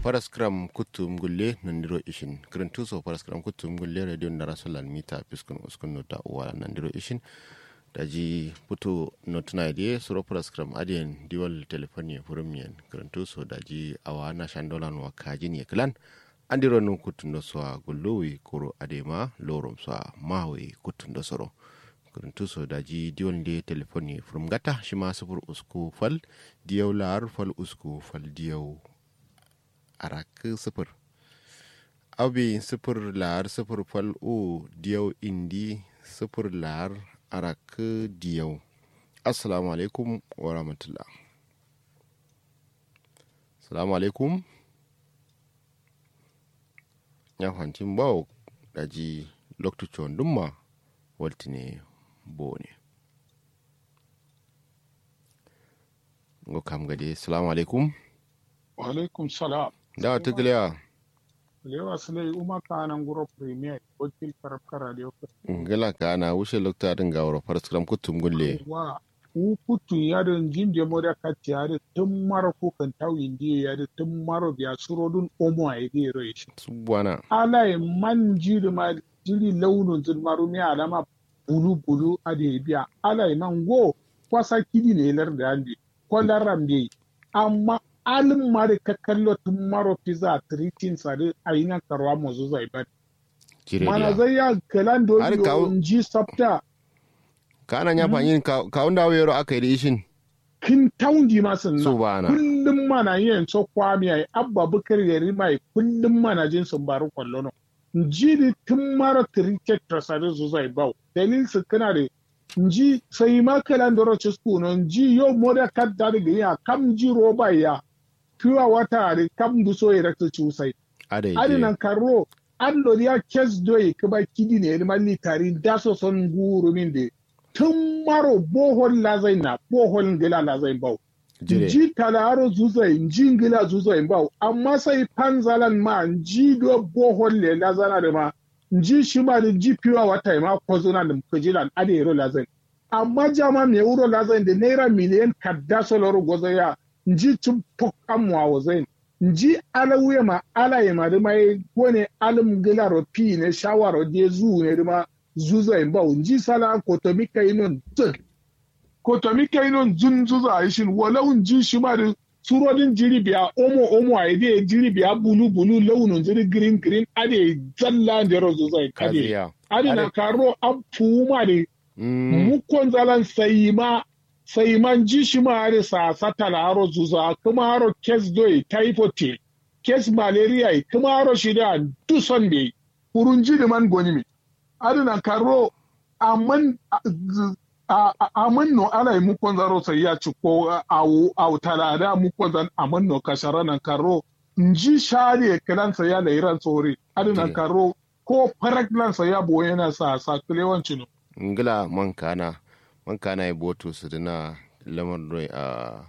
paraskram kutum gulle nandiro ishin kirintuso paraskram kutum gulle radio ndara solan mita piskun uskun nota uwa nandiro ishin daji putu notuna idie suro paraskram adien diwal telefoni furumien kirintuso daji awa na shandolan wa kajin ye klan andiro nun kutundo soa gulluwi kuro adema lorom soa mawi kutundo soro kuruntuso daji diwon de telefoni from gata shima sufur usku fal diyaw lar fal usku fal diyaw arak sufur abi sufur lar sufur fal u diyaw indi sufur lar arak diyaw assalamu alaikum wa rahmatullah assalamu alaikum ya hancin bawo daji lokacin dumma waltine bone ngo kam gade assalamu alaikum wa alaikum salam dawa tigiliya lewa sile uma kanan guro premier wakil karabka radio ngala ka ana wushe lokta din ga wuro faras kram kutum gulle wa u kutu yadin jinje moda kati yadin tun mara ko kan tawi ndiye yadin tun mara biya surodun omo a yadi roish subwana ala man jiri ma jiri launin zulmaru ne alama bulu bulu ade biya ala man go kwasa kidi ne lar da andi kwalaram dai amma alin mari ka kallo tun maro pizza tritin sare a yi nan karwa mazu zai ba mana zai ya kalan do Har kawo- ji sabta kana nya fanyin ka unda wero aka yi ishin kin taundi ma sun na subwana kullum mana yin so kwami ai abba bukar yari mai kullum mana jin sun baru kwallo no ji di tun mara tritin sare zu zai bau dalil su kana da nji sai ma kalan do roches kuno nji yo moda kadda da ya kam ji roba ya pure water da kam du so ya rakta cusai ade adi je nan karro an lori ya kes doye kuma kidi ne ma litari da so son guru min de tun maro bohol lazai na bohol ngila lazai bau jire ji talaro zuzai ji ngila zuzai bau amma sai panzalan ma ji do bohol le lazana da ma ji shi ma da ji pure water ma kozuna da kujilan adi yero lazai amma jama me wuro lazai da naira miliyan kadda soloro gozaya nji cin pok amwa wazai nji alawuya ma alaye ma dima ye gone alim gilaro pi ne shawaro de zu ne dima zuza in ba nji sala kotomi kainon tun kotomi kainon zun zuza a ishin walau nji shi ma da surodin jiri biya omo omo a ide jiri biya bulu bulu launin jiri green green ade zalla da yaro zuza ade kaziya ade na karo an fuma de mm mukon zalan sai ma sai man ji shi ma hari sa sata la haro zuza kuma haro kes doi typhoid kes malaria kuma haro shi da duson be kurun ji da man goni mi adina karo amman a- a- amman no ala yi mukon zaro sai ya ci ko awu awu talada mukon zan amman no kashara nan karo nji share kiran sa ya da iran tsori adina Okay. karo ko farak lan sa ya boye na sa sa kilewancin no ngila man kana man kana e boto su dina lamar doi a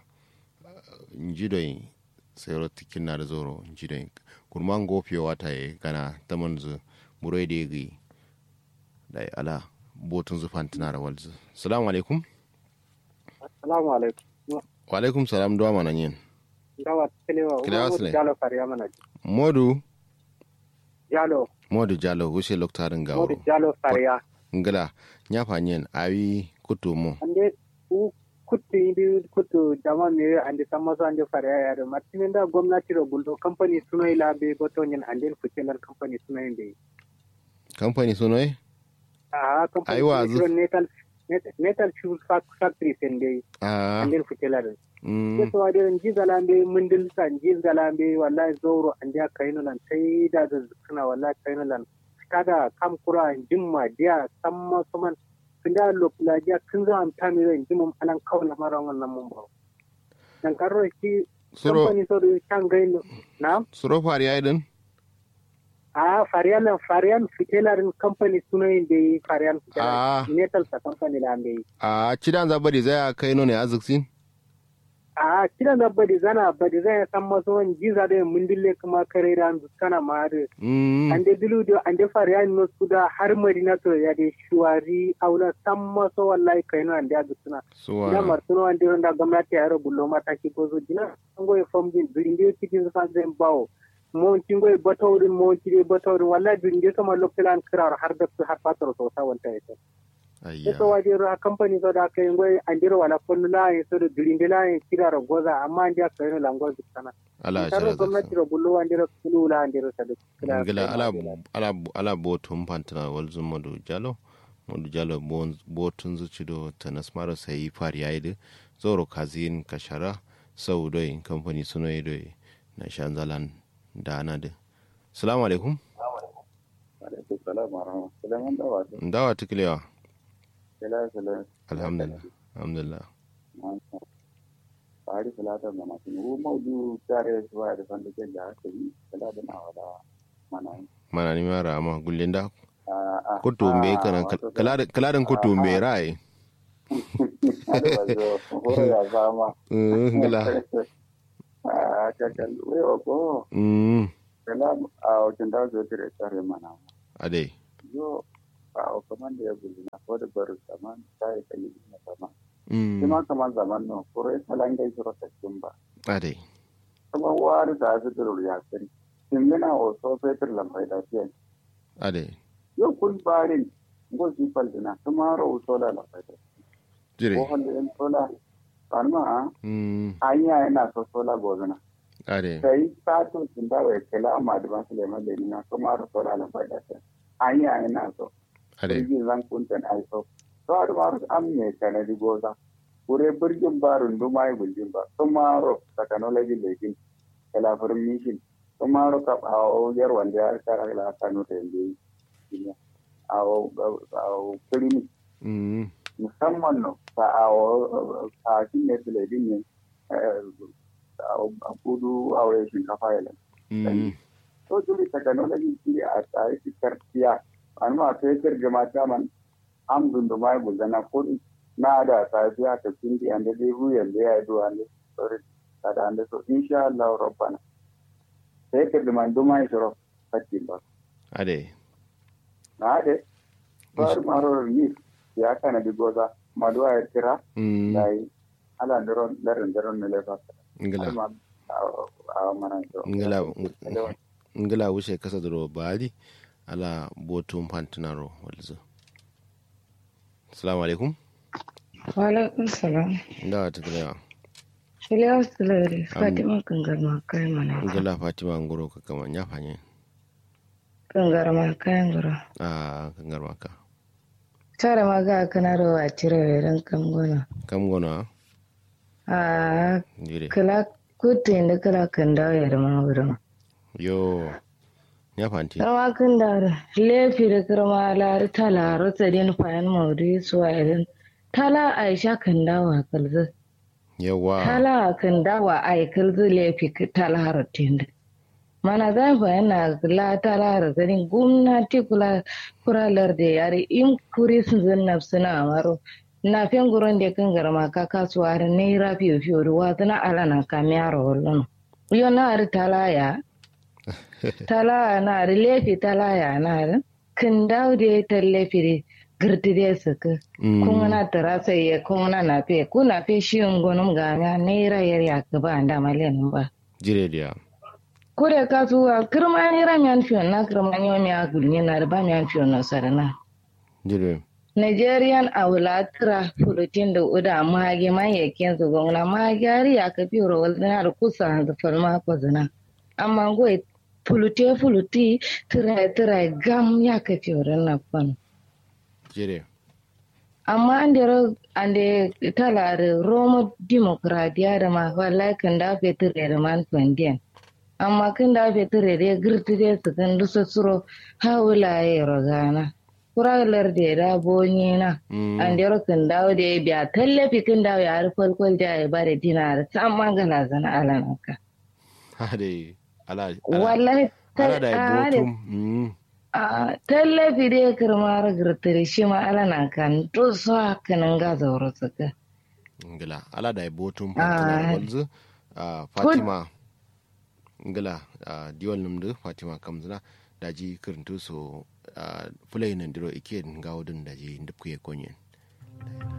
njidoi sayro tikin na da zoro njidoi kurman gofiyo wata ye kana taman zu murai da gi da ala botun zu fantina da walzu salamu alaikum Assalamu alaikum. wa alaikum salam duwa mana yin Dawa Kilewa, Kilewa Umar Sule. Jalo Fariya mana. modu Jalo, modu jalo wuce loktarin gawo Umar Jalo Fariya. ngila nya fanyen awi kutumu Ande u kutu indi kutu jama me ande samaso ande Fariya ya do martinin da gwamnati ro guldo company suno ila be goto nyen ande futilan company suno inde. kamfani sunoi Ah company Aiwa, suno netal net- netal shoes fac- factory sende a ande futilan. mm Keso ade nji galambe mundil sa nji galambe wallahi zoro ande kaino lan sai da zuna wallahi kaino lan kada kam kura jimma dia samma suman kinda lokula dia kinza am tamire jimum alan kawla marangon nan mun ba nan karro ki suro company so do kan gaino na suro fari ya din a farian farian fitelarin company sunayin da farian Ah. fitelarin netal sa company la ambe a cidan zabari zai kai no ne azuksin a kidan da badi zana badi zan san maso wan jiza da mun dille kuma kare ran kana ma da mm ande dilu do ande farian no suda har marina to ya de shuwari aula san maso wallahi kaino ande agutuna ina suwa martuno ande ronda gwamnati ya ro bullo mata ki bozo dina ngo e fom din bilinde ki din sa zan bawo monti ngoy batawrin monti de batawrin wallahi dunge sama lokilan kirar har da har fatar so ta wanta ita ayya so waje ra company so da kai ngoy andiro wala kullu la so da durinde la kirar goza amma andiya kai no lango sana ala taro jara gwamnati da bullo andiro kullu la andiro sa da kirar ngila ala ala ala botum pantana wal zumodu jalo modu jalo bon botun zucido tanas maro sai far yayi zoro kazin kashara sau doi kamfani suno doi na shanzalan da ana da salamu alaikum alaikum salam wa rahmatullahi wa barakatuh ndawa tukilewa kila kila alhamdulillah alhamdulillah fari salata da masu ru maudu tare su ba da fanda ke da haka yi kila da na wada mana yi mana ni mara ama gullinda a a kutumbe kana kaladan kutumbe rai ada bazo horo ya zama ngila a kakal wewa ko mm kila a wajen da zo tare tare mana ade yo a kaman da ya gudu na ko da baru zaman sai kai na zaman mm kuma kaman zaman no kore salangai sura takin ba ade kuma wari da su da ya sani in yana o so fetur lambai da fiye ade yo kun barin go si dina kuma ro sola lambai da jire ko hande en sola parma mm anya yana so sola gozuna ade sai sato tun da wai kala ma da ban sule mai dina kuma ro sola lambai da anya yana so ade birgin zan kuntan ai so to har ma am ne kana di goza kure birgin barun duma ai bulgin ba kuma ro technology lekin kala permission kuma ro ka awo yar wanda ya kara la kanu da yende awo awo clinic mm musamman no ta awo a kinne tule din ne awo kudu awo shinkafa yalan mm to dole technology ki a tsaye ki karfiya an ma fetur da mata man am dun da mai gudana ko na da safiya ta kindi an da dai huyan da ya do an da sorry kada an da so insha Allah rabbana fetur da man do mai shiro fatti ba ade na de bar maro ni ya kana di goza maduwa ya tira mm dai ala ndoro darin darin ne le fa ngila ma a mana to ngila ngila wuce kasa duro bali ala botum pantanaro walzo assalamu alaikum Walaikun salam. ndawa tukilewa Shirya Sulari, Fatima Kangarma kai mana. ngila fatima ngoro ka kama nyafanye Kangarma kayan gura. a kangar maka Tare ma ga kana da wa cire ran kan gona. kam gona A dire kala kutte inda kala kan dawo ya ma wurin. yo nyafanti Rawa kan da lefi da kirma lari tala rota din fayan maudi suwa idan tala Aisha kan dawo kalzu. yawa Tala kan dawo ai kalzu lefi tala rotin da. mana zan yana la tala garin gwamnati kula kuralar da yare in kuri sun zanna suna amaro na fen gurin da kan garma ka kasuwa har ne rafi fiyo ruwa zana alana ka miyaro wallan yo na ari tala ya tala na ari lefi tala ya na ari kan dawo da ta lefi da girti da suka kuma na tara sai ya kuma na na fe kuna fe shi ngonum ga ne ra yar ya ka ba da malen ba jire dia kure ka tuwa kirmani ra miyan fiyon na kirmani wa miya gulni na riba miyan fiyon na sarana jire nigerian awulatira fulutin da uda mage man yakin su gwamna mage ari ya ka fiyo rawar zina da kusa da falma ko zina amma goyi fulute fuluti tira tira gam ya ka fiyo na kwan jire amma an da an da tala da roma demokradiya da ma wallahi kan da fe tire da man kwandiyan amma kan da fe tire da girti da su kan dusa suro hawula ya rogana kuralar da da bonye na an da kan dawo da ya biya tallafi kan dawo ya harfar kwal da ya bada dinar ta magana zana alanaka hade ala wallahi ala da botum a tallafi da ya kirma girtiri shi ma alana kan dusa kanin gaza wuri suka ngila ala da botum fatima walzu fatima ngila diwal numdu fatima kamzina daji kirintu so fulai nan diro ike gawudin daji ndupkuye konyen